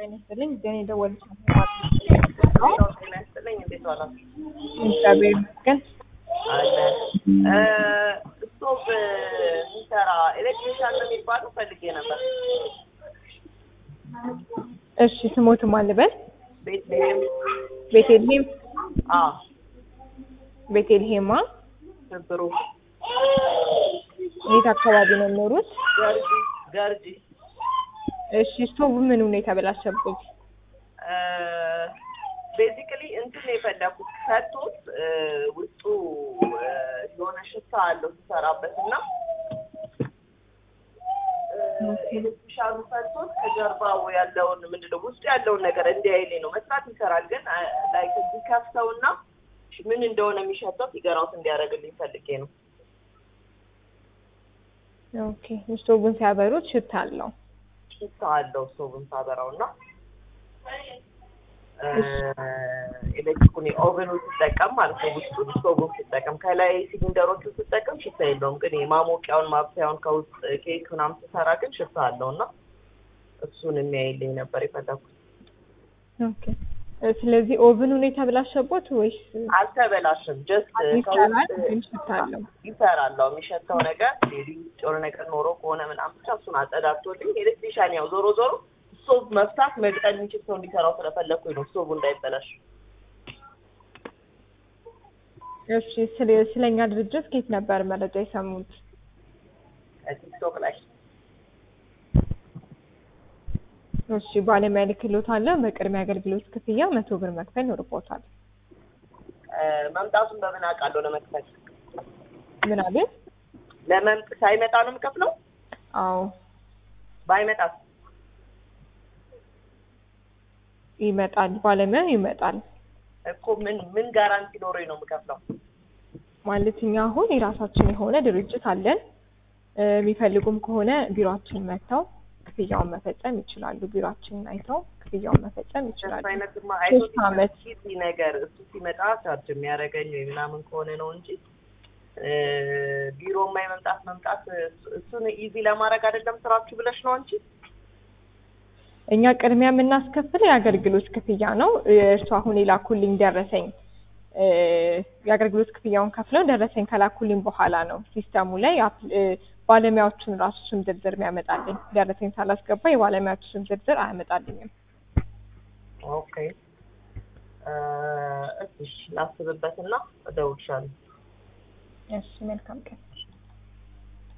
ጤና ይስጥልኝ። ዜና የደወሉት ጤና ይስጥልኝ። እንዴት ዋላችሁ? እግዚአብሔር ይመስገን። አለ ስቶቭ የሚሰራ ኤሌክትሪሻን ነው የሚባለው ፈልጌ ነበር። እሺ ስሞት ማን ልበል? ቤትልሔም ቤቴልሄም አ ቤቴልሄማ ትብሩ የት አካባቢ ነው የሚኖሩት? ገርጂ ገርጂ እሺ ስቶቭ ምን ሁኔታ በላሸብኝ? ቤዚክሊ እንትን ነው የፈለኩት ፈቶት ውስጡ የሆነ ሽታ አለው ሲሰራበት እና ኤሌክትሪሻኑ ፈቶት ከጀርባው ያለውን ምንድነው ውስጡ ያለውን ነገር እንዲያይልኝ ነው። መስራት ይሰራል፣ ግን ላይክ ቢከፍተውና ምን እንደሆነ የሚሸተው ፊገራውት እንዲያደርግልኝ ፈልጌ ነው። ኦኬ ስቶቭን ሲያበሩት ሽታ አለው። ሽታ አለው ስቶቭን ሳበራው እና ኤሌክትሪኩን ኦቨኑን ስጠቀም ማለት ነው ውስጡን ስቶቭን ስጠቀም ከላይ ሲሊንደሮቹ ስጠቀም ሽታ የለውም። ግን የማሞቂያውን ማብሰያውን ከውስጥ ኬክ ምናምን ስሰራ ግን ሽታ አለው እና እሱን የሚያይልኝ ነበር የፈለኩት። ኦኬ ስለዚህ ኦቭን ሁኔታ ብላሸቦት ወይስ አልተበላሽም። ጀስት ይሰራል ግን ሽታ አለው? ይሰራል። አዎ የሚሸተው ነገር ሌሊ ጮር ነገር ኖሮ ከሆነ ምናምን ብቻ እሱን አጸዳድቶልኝ ኤሌክትሪሻን ያው ዞሮ ዞሮ ስቶቭ መፍታት መግጠል የሚችል ሰው እንዲሰራው ስለፈለግኩኝ ነው ስቶቭ እንዳይበላሽ። እሺ ስለ ስለኛ ድርጅት ከየት ነበር መረጃ የሰሙት? ቲክቶክ ላይ እሺ ባለሙያ ልክሎት አለ። በቅድሚያ አገልግሎት ክፍያ መቶ ብር መክፈል ይኖርቦታል። መምጣቱን በምን አውቃለሁ? ለመክፈል ምን አለ? ለመምጥ ሳይመጣ ነው የምከፍለው? አዎ ባይመጣስ? ይመጣል፣ ባለሙያ ይመጣል። እኮ ምን ምን ጋራንቲ ኖሮኝ ነው የምከፍለው? ማለት እኛ አሁን የራሳችን የሆነ ድርጅት አለን። የሚፈልጉም ከሆነ ቢሮአችን መጥተው ክፍያውን መፈጸም ይችላሉ። ቢሮአችንን አይተው ክፍያውን መፈጸም ይችላሉ። አይነትማ ሶስት አመት ጊዜ ነገር እሱ ሲመጣ ቻርጅ የሚያደርገኝ ወይ ምናምን ከሆነ ነው እንጂ ቢሮ የማይ መምጣት መምጣት እሱን ኢዚ ለማድረግ አይደለም ስራችሁ ብለሽ ነው እንጂ እኛ ቅድሚያ የምናስከፍለው የአገልግሎት ክፍያ ነው። እርሱ አሁን የላኩልኝ ደረሰኝ የአገልግሎት ክፍያውን ከፍለው ደረሰኝ ከላኩልኝ በኋላ ነው ሲስተሙ ላይ ባለሙያዎቹን ራሱ ስም ዝርዝር የሚያመጣልኝ። ደረሰኝ ሳላስገባ የባለሙያዎቹ ስም ዝርዝር አያመጣልኝም። ኦኬ እሺ ላስብበትና እደውልልሻለሁ። እሺ መልካም ቀን።